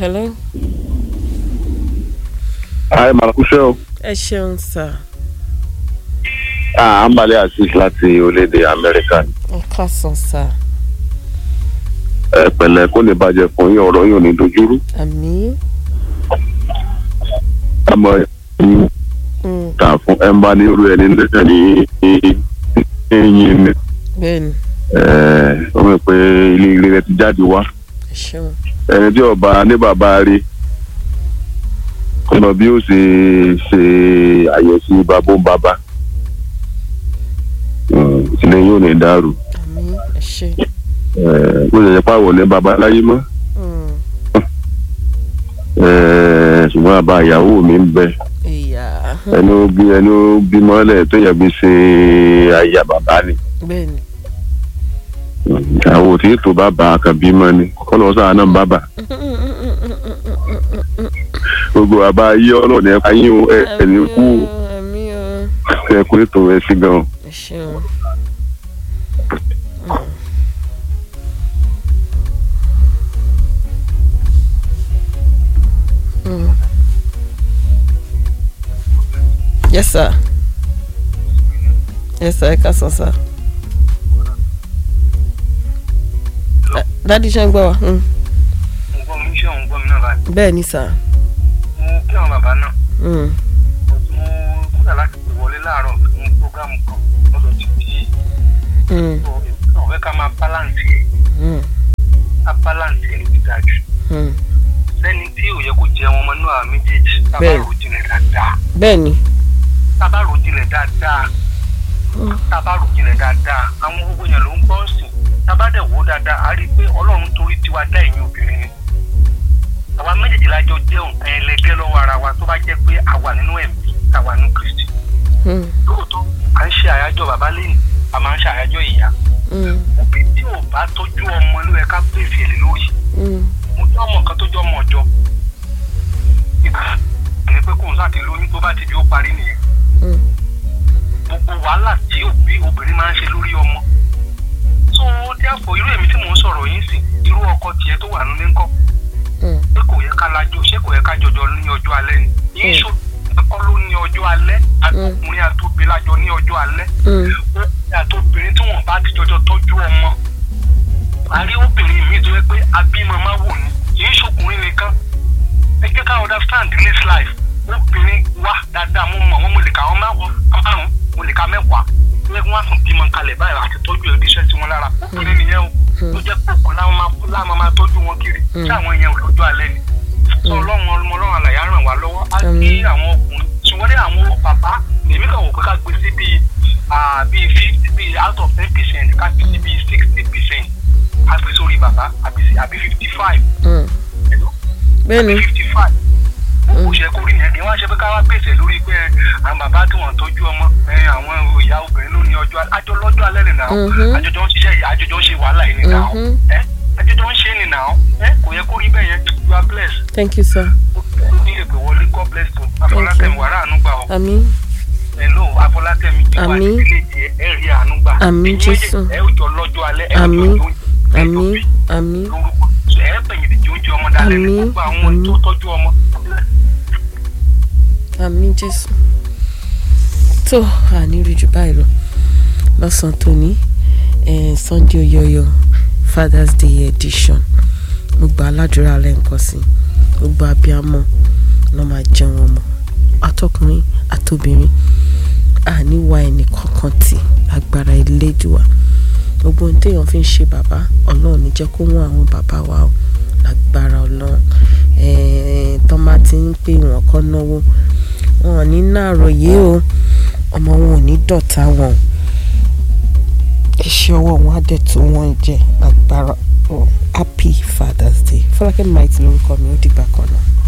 hello. Ayé máa kúṣẹ́ o. ẹ ṣeun sà. À ń balẹ̀ Azeez láti orílẹ̀-èdè Amẹ́ríkà. ẹ káàsán sà. Ẹ pẹ̀lẹ́ kó lè bàjẹ́ fún yín ọ̀rọ̀ yín ò ní dojúrú. àmì. Àmọ́ yín Mm, kà fún ẹ ń bá ní irú ẹni lẹ́sẹ̀ ní ẹ̀yìn mi. bẹ́ẹ̀ni Ó mọ̀ pé ilé ilé rẹ ti jáde wá. ẹ ṣeun. Ẹni tí ọba ní bàbá rí ọ̀nà bí ó ṣe ṣe àyẹ̀sí babó bàbá. Ìṣẹ̀lẹ̀ yóò ní dàrú. àmì ẹ ṣe. Bó ṣe yẹ pàwọ̀ ní bàbá láyé mọ́. Mm, Eh, ṣùgbọ́n àbá ìyàwó mi ń bẹ ìyá ẹni ó bí ẹni ó bí mọ́lẹ̀ tó yẹ bí ṣe àyà bàbá ni bẹ́ẹ̀ni. àwọn òtí tó bàbá kan bímọ ni kọ́lọ́ sáà náà bàbá gbogbo àbá yí ọlọ́ọ̀ni ẹ̀ka yín o ẹ̀ ẹ̀ ní kú o. àmì o ẹ̀ kú ètò ẹ̀ sí gan-an. ẹ ṣeun. Mm. Yes, sir. Yes, sir. Ẹ káàsán, sir. Eh, Dádì ṣe ń gbọ́ wa. Mm. nǹkan mi ṣe òun gbọ́ mi náà báyìí Bẹ́ẹ̀ ni, sir. mo kí àwọn bàbá náà Mm. mo kúrò láti pè wọlé láàárọ̀ fún prógámù kan lọ́dọ̀ títí Mm. náà fẹ́ ká máa báláǹsì ẹ̀ Mm. ká báláǹsì ẹ̀ ló ti dáa jù Mm. sẹ́ni tí ò yẹ kó jẹun ọmọ náà méjèèjì tá a bá Bẹ́ẹ̀. rò jinlẹ̀ dáadáa Bẹ́ẹ̀ ni. tá a bá rò jinlẹ̀ dáadáa Mm. tá a bá rò jinlẹ̀ dáadáa àwọn gbogbo yẹn ló ń gbọ́ sìn tá a bá dẹ̀ wò ó dáadáa a rí i pé ọlọ́run torí tiwa dá ẹ̀yin obìnrin ni àwa méjèèjì la jọ jẹ́ nǹkan ẹlẹgẹ́ lọ́wọ́ ara wa tó bá jẹ́ pé a wà nínú ẹ̀mí tá a wà nínú Kristi Mm. lóòótọ́ à ń ṣe àyájọ́ bàbá lẹ́yìn a máa ń ṣe àyájọ́ ìyá Mm. òbí tí ò bá tọ́jú ọmọ ló yẹ ká pèsè èlé lórí Mm. mo jẹ́ ọmọ kan tó jẹ́ ọmọ ọjọ́ ìgbà ní pé kóun sáà ti lóyún tó bá ti di ó parí nìyẹn Mm. gbogbo wàhálà tí òbí obìnrin máa ń ṣe lórí ọmọ tó díàpọ̀ irú èmi tí mò ń sọ̀rọ̀ yín sí irú ọkọ tiẹ̀ tó wà nílé ńkọ́ Mm. pé kò yẹ ká lájọ ṣé kò yẹ ká jọjọ ní ọjọ́ alẹ́ ni yín ṣó ẹ̀kọ́ ló ní ọjọ́ alẹ́ àtọkùnrin àtobìnrin lájọ ní ọjọ́ alẹ́ Mm. ó àtobìnrin tí wọ́n bá ti jọjọ tọ́jú ọmọ àrí obìnrin mi tó yẹ pé abímọ máa wò ní kì í ṣọkùnrin nìkan ẹ jẹ́ ká understand this life obìnrin wà dáadáa mo mọ̀ wọ́n mo lè ka àwọn márùn-ún mo lè ka mẹ́wàá tó yẹ kí wọ́n á sùn bímọ kalẹ̀ báyìí àti tọ́jú ẹ̀ díṣẹ́ sí wọn lára obìnrin nìyẹn o tó jẹ́ pé ọ̀kan láwọn máa láwọn máa tọ́jú wọn kiri tí àwọn yẹn ò lọ́jọ́ alẹ́ ni sọ ọlọ́run ọmọ ọlọ́run àlàyé á ràn wá lọ́wọ́ á kí àwọn ọkùnrin ṣùgbọ́n ní àwọn bàbá èmi kàn wò pé ká gbé sí bíi ah, bíi fifty bíi out of ten percent ká fi sí bíi sixty percent ká fi sórí bàbá àbí àbí fifty five Mm. Bẹ́ẹ̀ ni. àbí fifty five ó ṣe kó rí yẹn kí wọ́n ṣe pé ká wá pèsè lórí pé àwọn bàbá tí wọ́n tọ́jú ọmọ ẹ, àwọn ìyá obìnrin ló ní ọjọ́ àjọ lọ́jọ́ alẹ́ nìyà Mhm. àjọjọ́ ń ṣiṣẹ́ yìí àjọjọ́ ń ṣe wàhálà yìí nìyà Mhm. ẹ àjọjọ́ ń ṣe nìyà ẹ kò yẹ kó rí bẹ́ẹ̀ yẹn you are blessed Thank you, sir. ní èpè wọlé god bless you afọlákẹ́mi wàrà àánú gbà ọ́ Àmín. hello afọlákẹ́mi ìwà Àmín. ìdílé tiẹ̀ ẹ rí àánú gbà Àmín, Ẹ̀yin Jésù. méjèèjì, ẹ ó jọ lọ́jọ́ alẹ́ ẹ ó jọ Àmín. lóúnjẹ, ẹ jọ Àmín. bí Àmín. lórúkọ ẹ pẹ̀yìn ìdíje oúnjẹ ọmọ dalẹ́ ní Àmín. gbogbo àwọn Àmín. tó tọ́jú ọmọ Àmín Jésù. Tó àní rí jù báyìí lọ. Lọ́sàn-án tòní eh, Sunday Oyoyo Father's Day edition. Mo gba aládùúrà lẹ́ǹkan sí. Gbogbo abiyamọ ló máa jẹun ọmọ. Atọ́kùnrin àtobìnrin. Àní wa ẹnì kankan tì agbára Elédùà. Gbogbo ohun téèyàn fi ń ṣe bàbá Ọlọ́run ní jẹ́ kó wọ́n àwọn bàbá wa o. Lágbára Ọlọ́run. Eh, tọ́ máa ti ń pè wọ́n kọ́ náwó wọn ò ní nàròyé o ọmọ wọn ò ní dọ̀tá wọn o iṣẹ́ ọwọ́ wọn á dẹ̀ tó wọn jẹ agbára oh, happy father's day fọlákẹ́ might lórúkọ mi ó dìgbà kan náà.